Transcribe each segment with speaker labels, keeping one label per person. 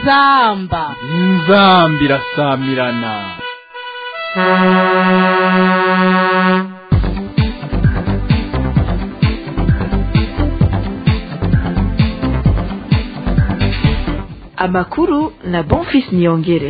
Speaker 1: inzamba
Speaker 2: inzamba irasamirana
Speaker 3: amakuru na bonfis niyongere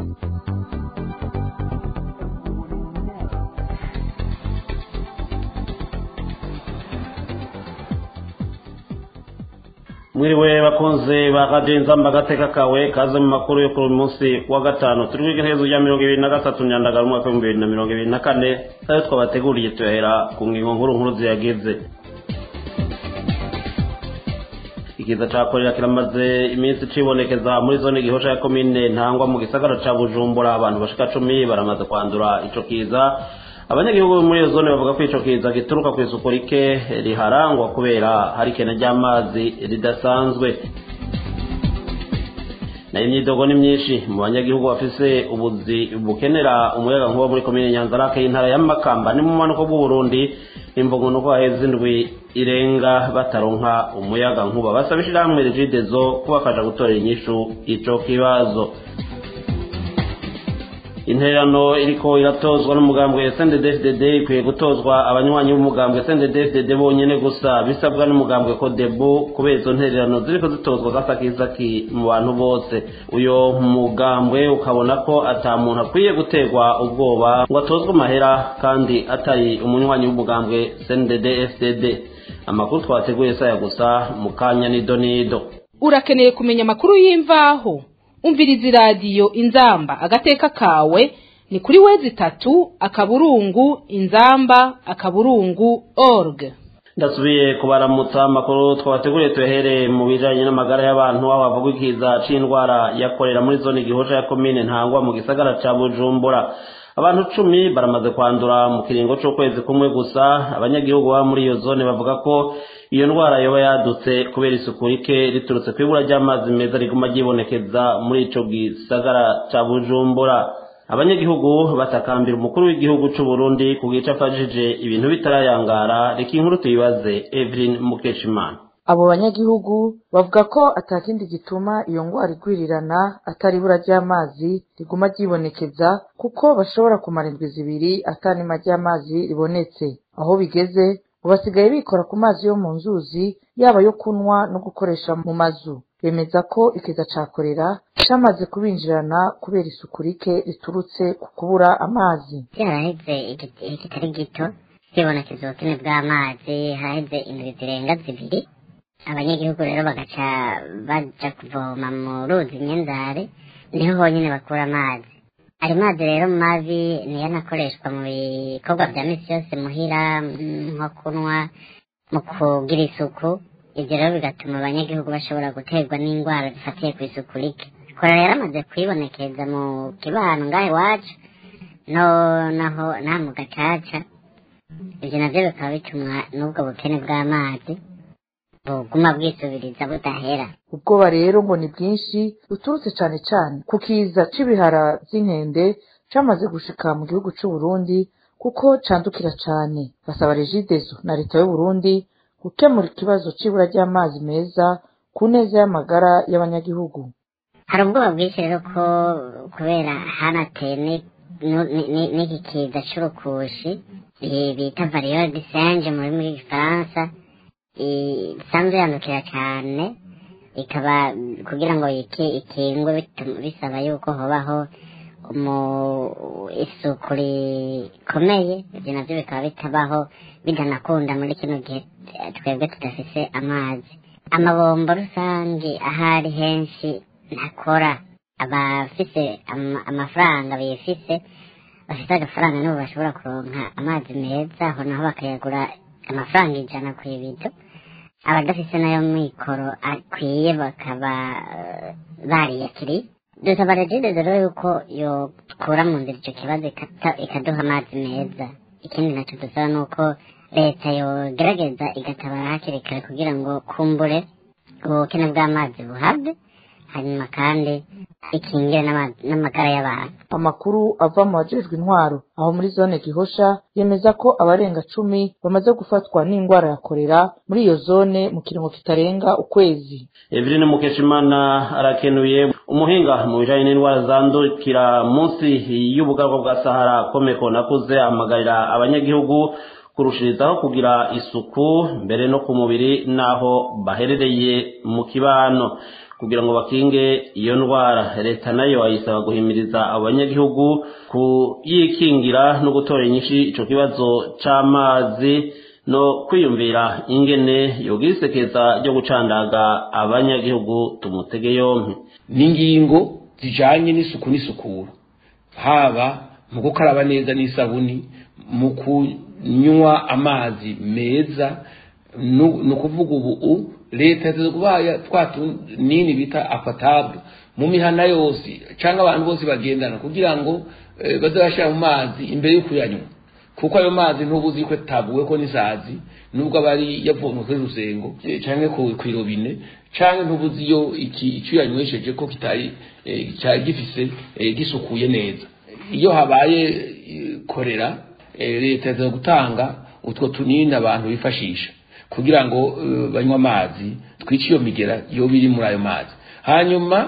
Speaker 4: mwiriwe bakunze ba radiyo inzamba agateka kawe kaze mu makuru yo kuri uyu munsi wa gatanu turi kwiga iherezo rya mirongo ibiri na gatatu nyandagara umwaka w'ibihumbi bibiri na mirongo ibiri na kane ayo twabateguriye tuyahera ku ngingo nkuru nkuru ziyagize ikiza ca korera kiramaze iminsi cibonekeza muri zone gihosha ya komine ntangwa mu gisagara ca bujumbura abantu bashika cumi baramaze kwandura ico kiza abanyagihugu bo muri iyo zone bavuga ko ico kiza gituruka kw'isuku rike riharangwa kubera hari ikena ry'amazi ridasanzwe nayo imyidogo ni myinshi mu banyagihugu bafise ubuzi bukenera umuyaga nkuba muri komine nyanzarake y'intara ya makamba ni mu manuko bw'uburundi imvugo nuko haheze indwi irenga bataronka umuyaga nkuba basaba ishirahamwe rigidezo kubafasha gutorera inyishu ico kibazo intererano iriko iratozwa n'umugambwe SNDD-FDD ikwiye gutozwa abanywanyi b'umugambwe SNDD-FDD bonyene gusa bisabwa n'umugambwe Codebu kubera izo ntererano ziriko zitozwa gasakisaki mu bantu bose uyo mugambwe ukabona ko ata muntu akwiye guterwa ubwoba ngo atozwe amahera kandi atari umunywanyi w'umugambwe SNDD-FDD amakuru twateguye saya gusa mu kanya nido nido
Speaker 1: urakeneye kumenya amakuru y'imvaho umviriza iradiyo inzamba agateka kawe ni kuri wezi itatu akaburungu inzamba akaburungu org
Speaker 4: ndasubiye kubaramutsa amakuru twabateguriye tuyahere mu bijanye n'amagara y'abantu aho havugwa ikiza c'indwara yakorera muri zone gihosha ya komine ntangwa mu gisagara ca bujumbura abantu cumi baramaze kwandura mu kiringo c'ukwezi kumwe gusa abanyagihugu baba muri iyo zone bavuga ko iyo ndwara yoba yadutse kubera isuku rike riturutse kw'ibura ry'amazi meza riguma ryibonekeza muri ico gisagara ca bujumbura abanyagihugu batakambira umukuru w'igihugu c'u Burundi ku gice afashije ibintu bitarayangara reka inkuru tuyibaze Evelyn Mukeshimana
Speaker 5: abo banyagihugu bavuga ko atakindi gituma iyo ngwara igwirirana atari ibura ry'amazi riguma ryibonekeza kuko bashobora kumara indwi zibiri atanima ry'amazi ribonetse aho bigeze ngo basigaye bikora ku mazi yo mu nzuzi yaba yo kunywa no gukoresha mu mazu bemeza ko ikiza ca korera camaze kubinjirana kubera isuku rike riturutse ku kubura amazi
Speaker 6: haraheze igihe kitari gito hibonekeza ubukene bw'amazi haheze indwi zirenga zibiri abanyagihugu rero bagaca baja kuvoma mu ruzi nyenzare niho honyine bakura amazi ayo mazi rero mabi niyo anakoreshwa mu bikorwa vya misi yose muhira nko kunywa mu kugira isuku ibyo rero bigatuma abanyagihugu bashobora guterwa n'indwara zifatiye ku isuku rike kora rero amaze kwibonekeza mu kibano ngaho iwacu no naho naha mu gacaca ibyo navyo bikaba bitumwa n'ubwo bukene bw'amazi buguma bwisubiriza budahera
Speaker 5: ubwoba rero ngo ni bwinshi buturutse cane cane ku kiza c'ibihara vy'inkende camaze gushika mu gihugu c'u Burundi kuko candukira cane basaba regidezo na leta y'uburundi gukemura ikibazo c'ibura ry'amazi meza ku neza y'amagara y'abanyagihugu
Speaker 6: hari ubwoba bwinshi rero ko kubera hanateye n'iki kiza c'urukushi bita variyole de singe mu rurimi rw'igifaransa isanzwe yandukira cyane ikaba kugira ngo ikingwe bisaba yuko hobaho mu isuku rikomeye ibyo nabyo bikaba bitabaho bidanakunda muri kino gihe twebwe tudafise amazi amabombo rusange ahari henshi ntakora abafise amafaranga bifise bafite agafaranga nibo bashobora kuronka amazi meza aho naho bakayagura amafaranga ijana ku ibido abadafise nayo mikoro akwiye bakaba bariyakiriye dusaba regide rero yuko yokura mu nzira ico kibazo ikaduha amazi meza ikindi naco dusaba nuko leta yogerageza igatabara hakiri kare kugira ngo kumbure ubukene bw'amazi buhave hanyuma kandi bikingire n'ama- n'amagara y'abantu
Speaker 5: amakuru ava mu bajejwe intwaro aho muri zone gihosha yemeza ko abarenga cumi bamaze gufatwa n'indwara ya korera muri iyo zone mu kiringo kitarenga ukwezi
Speaker 4: Eveline Mukeshimana arakenuye umuhinga mu bijanye n'indwara zandukira munsi y'ubugarwa bwa Sahara Komeko nakuze amagarira abanyagihugu kurushirizaho kugira isuku mbere no ku mubiri naho baherereye mu kibano kugira ngo bakinge iyo ndwara leta nayo ayisaba guhimiriza abo banyagihugu kuyikingira no gutora inyinshi ico kibazo c'amazi no kwiyumvira ingene yogira isekeza ryo gucandaga abanyagihugu tumutege yompi
Speaker 7: n'ingingo zijanye n'isuku n'isukura haba mu gukaraba neza n'isabuni mu kunywa amazi meza nu- ni ukuvuga ubu leta yateze kubaya twa tunini bita akwatable mu mihana yose cyangwa abantu bose bagendana kugira ngo eh, baze bashyira mu mazi imbere yo kuyanywa kuko ayo mazi ntuba uzi ko ataguwe ko n'isazi nubwo aba ari yavomwe kuri rusengo eh, canke ku ku irobine canke ntuba uzi iyo iki icyo yanywesheje ko kitari eh, cyari gifise eh, gisukuye neza iyo habaye eh, korera eh, leta yaza gutanga utwo tunini abantu bifashisha kugira ngo eh, banywe amazi twice iyo migera iyo biri muri ayo mazi hanyuma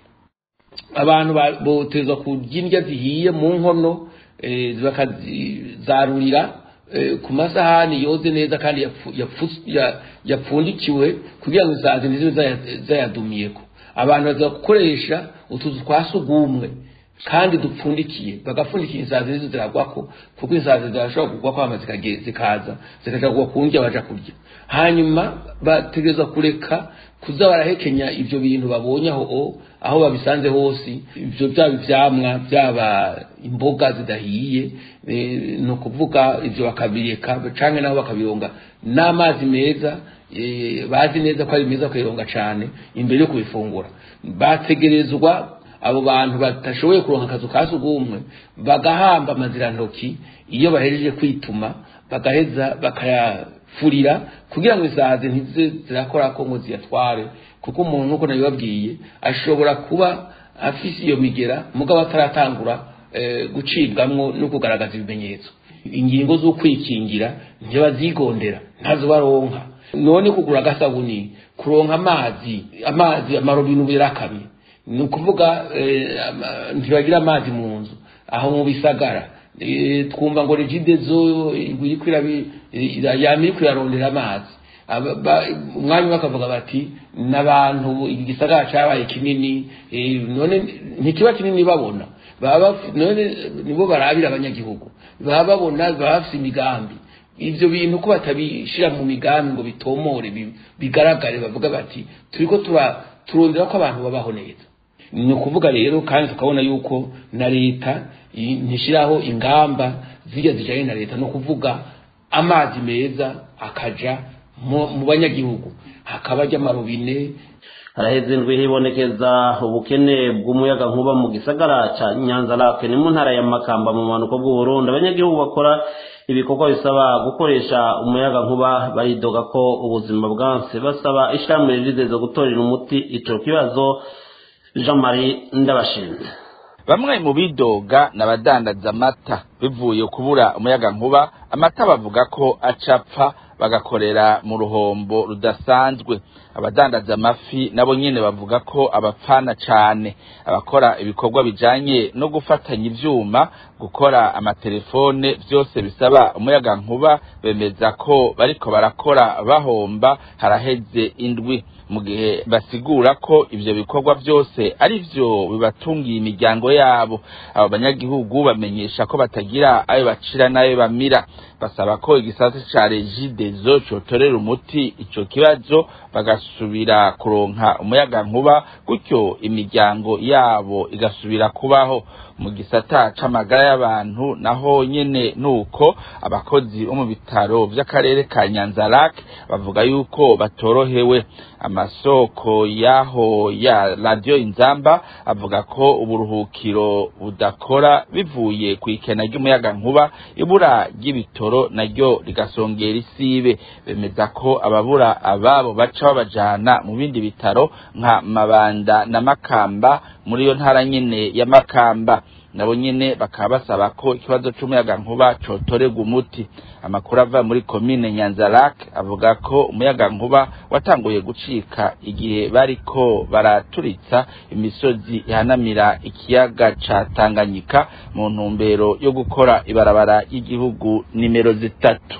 Speaker 7: abantu ba- botezwa kurya indya zihiye mu nkono eh, bakazarurira eh, ku masahani yoze neza kandi yapfu- yapfu- ya- yapfundikiwe kugira ngo isazi ntizibe zaya- zayadumiyeko abantu baza gukoresha utuzu twa sugumwe kandi dupfundikiye bagapfundikira insazi nizo ziragwako kuko insazi zirashobora kugwako hama zikage- zikaza zikaja kugwa ku ndya baja kurya hanyuma bategereza kureka kuza barahekenya ivyo bintu babonye aho o aho babisanze hose ivyo byaba ivyamwa byaba imboga zidahiye eh, ni ukuvuga ivyo bakabireka canke nabo bakabironga n'amazi meza eh, bazi neza ko ari meza kuyironga cane imbere yo kubifungura bategerezwa abo bantu batashoboye kuronka akazu ka sugumwe bagahamba amazirantoki iyo bahejeje kwituma bagaheza bakayafurira kugira ngo isazi ntize zirakora ko ngo ziyatware kuko umuntu nk'uko nabibabwiye ashobora kuba afise iyo migera mugabo ataratangura eh, gucibwamwo no kugaragaza ibimenyetso ingingo zo kwikingira ntibazigondera ntazo baronka none kugura agasabuni kuronka amazi amazi amarobine ubu yarakamye ni ukuvuga eh, ama- ntibagira amazi mu nzu aho mu bisagara Eh, twumva ngo regide zo iriko irabi- ira- yama iriko irarondera amazi Aba- ba- umwanya umwe bakavuga bati n'abantu iki gisagara cabaye kinini eh, none ntikiba kinini babona baba baf- none nibo barabira abanyagihugu baba babona baba bafise imigambi ivyo bintu ko batabishira mu migambi ngo bitomore bi- bigaragare bavuga bati turiko tura turondera ko abantu babaho neza ni ukuvuga rero kandi tukabona yuko na leta i- ntishiraho ingamba zirya zijanye na leta no kuvuga amazi meza akaja mu mu banyagihugu hakaba ajya amarobine
Speaker 4: haraheze indwi hibonekeza ubukene bw'umuyaga nkuba mu gisagara ca nyanza lake ni mu ntara ya makamba mu manuko bw'uburundi abanyagihugu bakora ibikorwa bisaba gukoresha umuyaga nkuba baridoga ko ubuzima bwanse basaba ishirahamwe rizeza gutorera umuti ico kibazo jean marie ndabashinze
Speaker 8: bamwe mu bidoga n'abadandaza amata bivuye kubura umuyaga nkuba amata bavuga ko acapfa bagakorera mu ruhombo rudasanzwe abadandaza amafi nabo nyene bavuga ko abapfana cane abakora ibikorwa bijanye no gufatanya ivyuma gukora amatelefone vyose bisaba umuyaga nkuba bemeza ko bariko barakora bahomba haraheze indwi mu gihe basigura ko ivyo bikorwa vyose ari vyo bibatungiye imiryango yabo abo banyagihugu bamenyesha ko batagira ayo bacira n'ayo bamira basaba ko igisata ca regidezo cotorera umuti ico kibazo bagasubira kuronka umuyaga nkuba gutyo imiryango yabo igasubira kubaho mu gisata c'amagara y'abantu naho nyene nuko abakozi bo mu bitaro vy'akarere ka Nyanza-Lac bavuga yuko batorohewe amasoko yaho ya radio inzamba avuga ko uburuhukiro budakora bivuye ku ikena ry'umuyaga nkuba ibura ry'ibitoro naryo rigasongera isi sibe bemeza ko ababura ababo baca babajana mu bindi bitaro nka mabanda na makamba muri iyo ntara nyene ya makamba nabo nyene bakaba basaba ko ikibazo c'umuyaga nkuba cotorerwa umuti amakuru ava muri komine nyanzarak avuga ko umuyaga nkuba watanguye gucika igihe bariko baraturitsa imisozi ihanamira ikiyaga ca tanganyika mu ntumbero yo gukora ibarabara y'igihugu nimero zitatu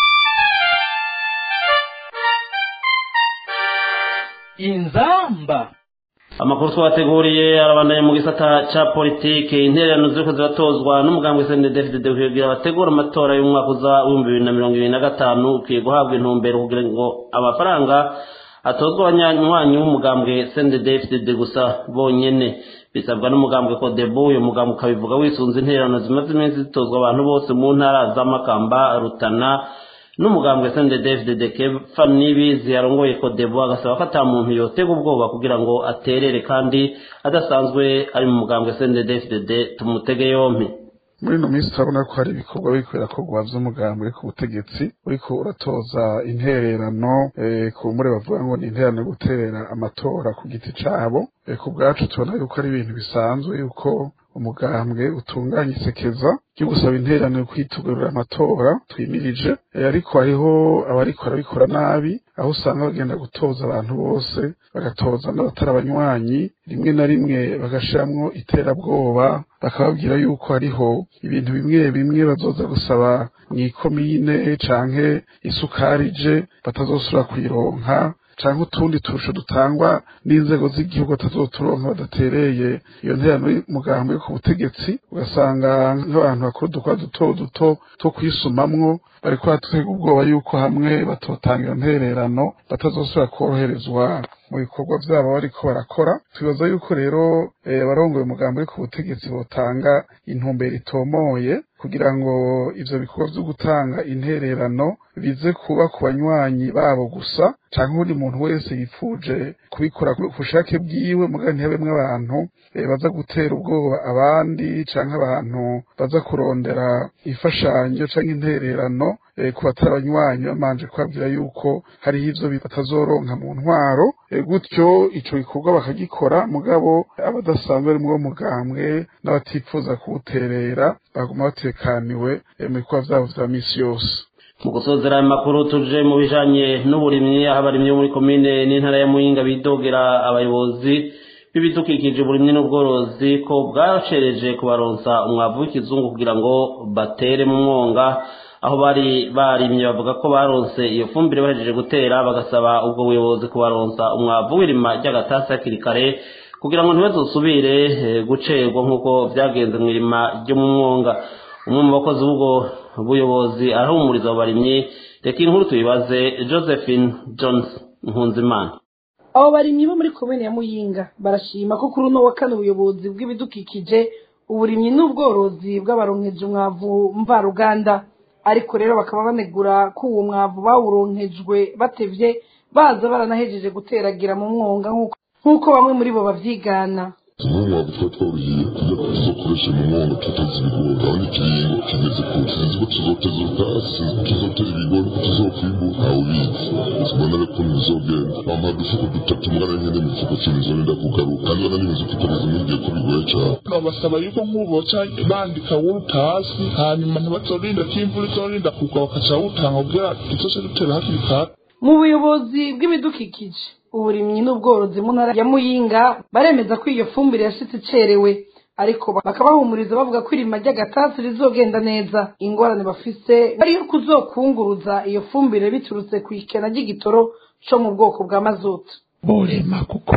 Speaker 2: inzamba
Speaker 4: amakuru twabateguriye arabandanya mu gisata ca politike intererano ziriko ziratozwa n'umugambwe CNDD-FDD kugira bategura amatora y'umwaka uza w'ibihumbi bibiri na mirongo ibiri na gatanu ukwiye guhabwa intumbero kugira ngo amafaranga atozwa abanywanyi b'umugambwe CNDD-FDD gusa bonyene bisabwa n'umugambwe Codebu uyu mugambwe ukabivuga wisunze intererano zimaze iminsi zitozwa abantu bose mu ntara z'amakamba rutana n'umugambwe CNDD-FDD Kefa Nibizi yarongoye Codebu agasaba ko ata muntu yotega ubwoba kugira ngo aterere kandi adasanzwe ari mu mugambwe CNDD-FDD tumutege yompi
Speaker 9: muri ino minsi turabona ko hari ibikorwa biriko birakorwa vy'umugambwe ku butegetsi uriko uratoza intererano ku mbure bavuga ngo ni intererano yo guterera amatora ku giti cabo ku bwacu tubona yuko ari ibintu bisanzwe yuko umugambwe utunganya isekeza ryo gusaba intererano yo kwitugurira amatora twimirije ariko hariho abariko barabikora nabi aho usanga bagenda gutoza abantu bose bagatoza n'abatari abanywanyi rimwe na rimwe bagashiramwo iterabwoba bakababwira yuko hariho ibintu bimwe bimwe bazoza gusaba mw'ikomine canke isukari je batazosubira kuyironka canke utundi turusho dutangwa n'inzego z'igihugu batazoturonka badatereye iyo nterano y'umugambi yo ku butegetsi ugasanga nk'abantu bakora udukora duto duto two kwisumamwo bariko batega ubwoba yuko hamwe batotanga iyo ntererano batazosubira koroherezwa mu bikorwa vyabo bariko barakora twibaza yuko rero abarongoye umugambi wo ku butegetsi botanga intumbero itomoye kugira ngo ivyo bikorwa vyo gutanga intererano bize kuba ku banywanyi babo gusa canke uwundi muntu wese yipfuje kubikora ku bushake bwiwe muga ntihebemwo abantu baza gutera ubwoba abandi canke abantu baza kurondera imfashanyo canke intererano ku batari abanywanyi bamanje kubabwira yuko hariho ivyo batazoronka mu ntwaro gutyo ico gikorwa bakagikora mugabo abadasanzwe ari muri mugambwe n'abatipfuza kuwuterera baguma batekaniwe mu bikorwa vyabo vya misi yose
Speaker 4: mu gusozera ayo makuru tuje mu bijanye n'uburimyi aho abarimyi bo muri komine n'intara ya muyinga bidogera abayobozi b'ibidukikije uburimyi n'ubworozi ko bwacereje kubaronsa umwavu w'ikizungu kugira ngo batere mu mwonga aho bari barimye bavuga ko baronse iyo fumbire bahejeje gutera bagasaba ubwo buyobozi kubaronsa umwavu w'irima ry'agatasi hakiri kare kugira ngo ntibazosubire gucerwa nk'uko vyagenze mu irima ryo mu mwonga umwe mu bakozi b'ubwo buyobozi arahumuriza abo barimyi reka inkuru tuyibaze josephine jones nkunzimana
Speaker 10: abo barimyi bo muri komine ya muyinga barashima ko kuri uno wa kane ubuyobozi bw'ibidukikije uburimyi n'ubworozi bw'abaronkeje umwavu mvaruganda ariko rero bakaba banegura ko uwo mwavu bawuronkejwe batevye baza baranahejeje guteragira mu mwonga nk'uko bamwe muri bo bavyigana
Speaker 11: tumwe mu bavuga twaburiye tujya tuzokoresha mu mwonga tuteza ibigori aho n'ikiringo kimeze ku sinzi ko tuzoteza ubwatsi sinzi ko tuzotera ibigori ko tuzokwimbura ntawe ubizi tubona rero ukuntu bizogenda bampa udufuko dutatu mbwa na nkene mu gifuko kinzorinda kugaruka kandi bana n'imizi kwikoreza n'igihe ko bigoye cyane
Speaker 12: babasaba yuko nk'ubu baca bandika wuruta hasi hanyuma ntibazorinda ko imvura izorinda kugwa bakaca wutanga kugira duzoce dutera hakiri kare
Speaker 10: mu buyobozi bw'ibidukikije uburimyi n'ubworozi mu ntara ya muyinga baremeza ko iyo fumbire yashitse icerewe ariko bakabahumuriza bavuga ko irima ry'agatasi rizogenda neza ingorane bafise ariyo kuzokunguruza iyo fumbire biturutse ku ikena ry'igitoro co mu bwoko bwa mazutu
Speaker 13: borema kuko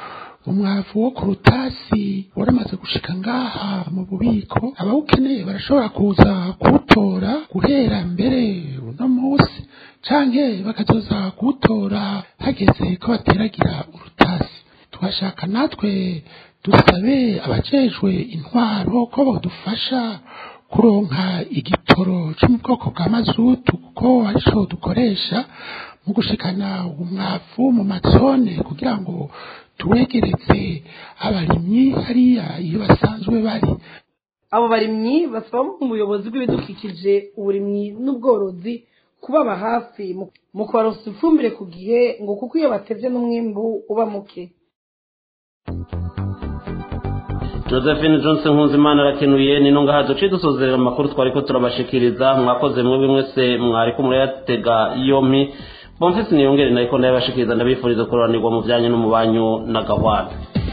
Speaker 13: umwavu wo ku rutasi waramaze gushika ngaha mu bubiko abawukeneye barashobora kuza kuwutora guhera mbere uno munsi canke bakazoza kuwutora hageze ko bateragira urutasi twashaka natwe dusabe abajejwe intwaro ko bodufasha kuronka igitoro co mu bwoko bwa mazutu kuko arico dukoresha mu gushikana umwavu mu mazone kugira ngo tuwegereze abarimyi hariya iyo basanzwe bari
Speaker 10: abo barimyi basaba mu buyobozi bw'ibidukikije uburimyi n'ubworozi kubaba hafi mu- mu kubaronsa ifumbire ku gihe ngo kuko iyo batevye n'umwimbu uba muke
Speaker 4: josephine johnson nkunzimana arakenuye ni ntunga hazo duciye dusozerera amakuru twari ko turabashikiriza mwakoze mwebwe mwese mwari ko murayatega yompi bomfisi niyongere nariko ndayabashikiriza ndabifuriza kuroranirwa mu byanyu no mu banyu na gahwana